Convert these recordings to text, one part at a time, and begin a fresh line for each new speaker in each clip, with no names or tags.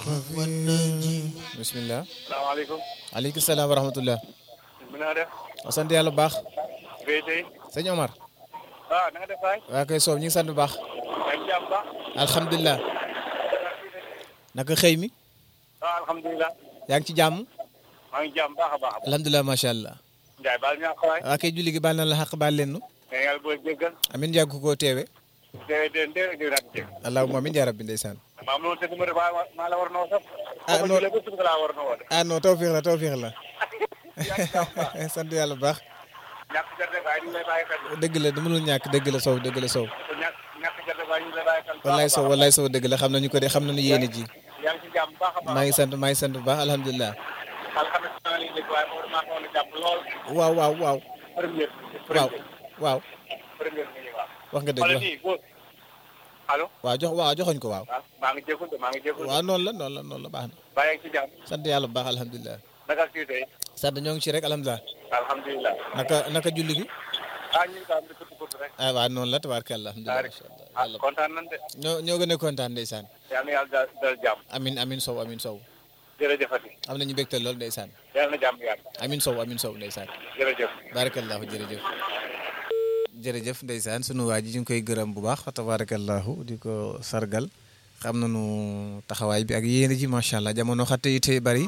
bismillah
salaamaaleykum.
aleykum salaam wa rahmatullah
mi na nga def.
sant yàlla bu baax
béy tey.
sëñ Omar
ah na nga def waay.
waa koy soow ñu ngi sant bu baax
yaa ngi jàmm baax.
alhamdulilah naka xëy mi
ah alhamdulilah.
yaa ngi ci jàmm
maa ngi jàmm baax a baax.
alhamdulilah macha allah
Ndiaye baal ñu àq waay.
waa kay julli gi baal na la xaq baal leen nu
mais yàlla booy jéggal.
amin yàgg koo teewe
déedéet déedéet déedéet ak jégg.
allahumma amin yaa rabbi ndeysaan
maa mënoon tëgg ma de waaye maa la war noo sax.
Ah,
Boo
non.
ma jëlee ba suba laa war noo woo de.
ah non tawfiix la tawfiix la
yaa ngi jàmm baax.
sant yàlla bu baax
ñàkk gerte waaye ñu ngi lay bàyyi xel.
dëgg la mënul ñàkk dëgg la sow dëgg la sow
ñàkk ñàkk gerte waaye ñu ngi lay bàyyi xel.
wallaay sow wallaay sow dëgg la xam nañu ko de xam nañu yéene ji
yaa ngi ci jàmm baax a baax.
maa ngi sant maa ngi sant bu baax alhamdulilah
alxames maa ngi dégg waaye moom maa xawoon a jàpp lool.
waaw waaw waaw
première.
waaw waaw
première bi waaw.
wax nga dëgg
xoolal
wax
nii boo. allo.
waaw jox waaw joxoñ ko waaw
waaw maa ngi jégalu de maa ngi jégalu.
waaw noonu la noonu la noonu la baax na
bàyyi ak ci jàmm.
sant yàlla bu baax alhamdulilah
naka kii tey.
sant ñoo ngi ci rek alhamdulilah
alhamdulilah.
naka naka julli gi
ah ñu ngi daal di ko tudd rek.
ah waaw noonu la tabaarkalla alhamdulilah
Tabaaraka.
macha allah
ah
yàlla
kontaan nañ de.
ñoo ñoo gën a kontaan ndeysaan
yal na yàlla daal dal jàmm.
amin amin sow amin sow
jërëjëfati.
am nañu bégtal lool ndeysaan
yal na jàmm yàlla.
amin sow amin sow ndeysaan
jërëjëf.
barakallahu jërëjëf jërëjëf ndeysaan sunu waa ji ñu ngi koy gërëm bu baax tabarakallahu di ko sargal xam nañu taxawaay bi ak yéene ji macha allah jamono xatte yi tey bari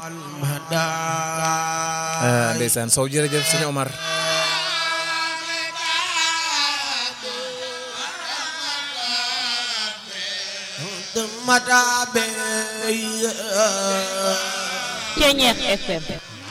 ah ndeysaan sow jërëjëf sëñ Omar
Mata be
Ceñeex FM